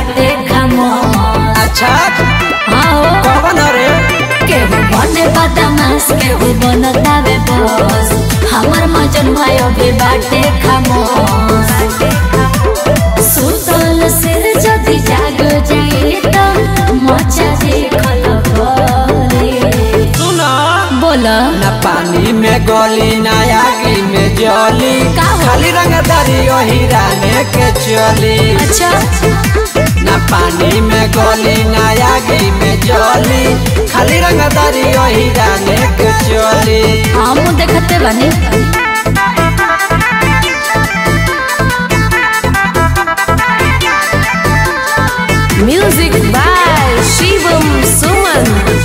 बाटे खामोश अच्छा आओ कौन रे केहू बने बदमाश केहू बनतावे बस हमर मजन भयो भी बाटे खामोश सुतल सिर जदि जाग जाए त मचा देखल करे सुना बोला न पानी में गोली न आगी में जली का हो? खाली रंगदारी वही राने के चली अच्छा न पानी में गोली न आगी में जली खाली रंगदारी वही राने के चली हम देखते बनी म्यूजिक बाय शिवम सुमन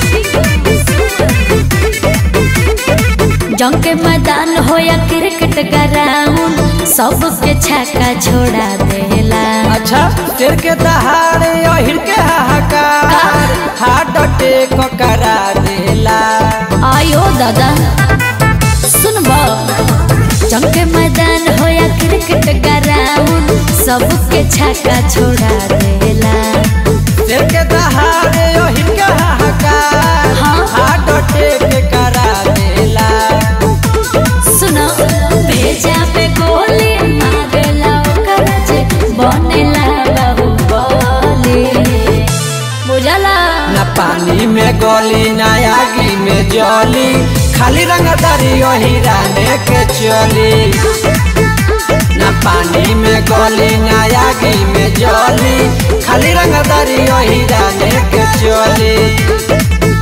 जंग के मैदान हो या क्रिकेट ग्राउंड सबके छक्का छोड़ा देला अच्छा सिर के दहाड़े ओहिर के हाहाकार हार्ट अटैक करा देला आयो दादा सुनबो जंग के मैदान हो या क्रिकेट ग्राउंड सबके छक्का छोड़ा देला सिर के दहाड़े ओहिर के हाहाकार हाँ। हार्ट अटैक करा देला सुनो भेजा पे गोली मारेला ओकर जे बनेला बाहुबली बुझला न पानी में गोली न आगी में जली खाली रंगदारी वही राने के चली न पानी में गोली न आगी में जली खाली रंगदारी वही राने के चली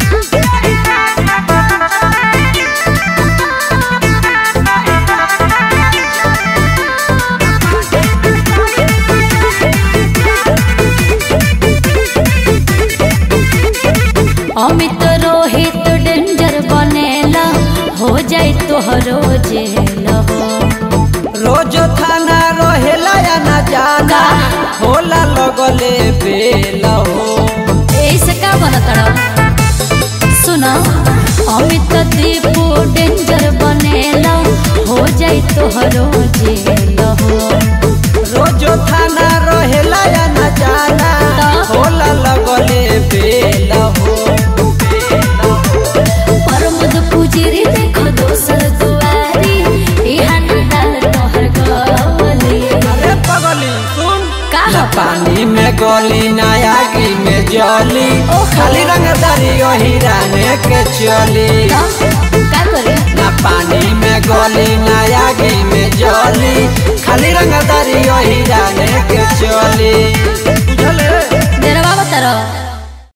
अमित रोहित डेंजर बनेला हो जाई तोहरो जेल हो रोज थाना रहेला या न जाना होला लगले बेल हो ऐसे का बनतड़ सुनो अमित दीपू डेंजर बनेला हो जाई तोहरो जेल हो रोज थाना रहेला या न जाना तो? होला लगले बेल हो परमद पुजिरी देखो दोसर दुआरी इहा नडाल तोहर गवली अरे पगली सुन का न पानी में गोली न आगी में जली ओहो। खाली रंगदारी वही राने के चली का करे न पानी में गोली न आगी में जली खाली रंगदारी वही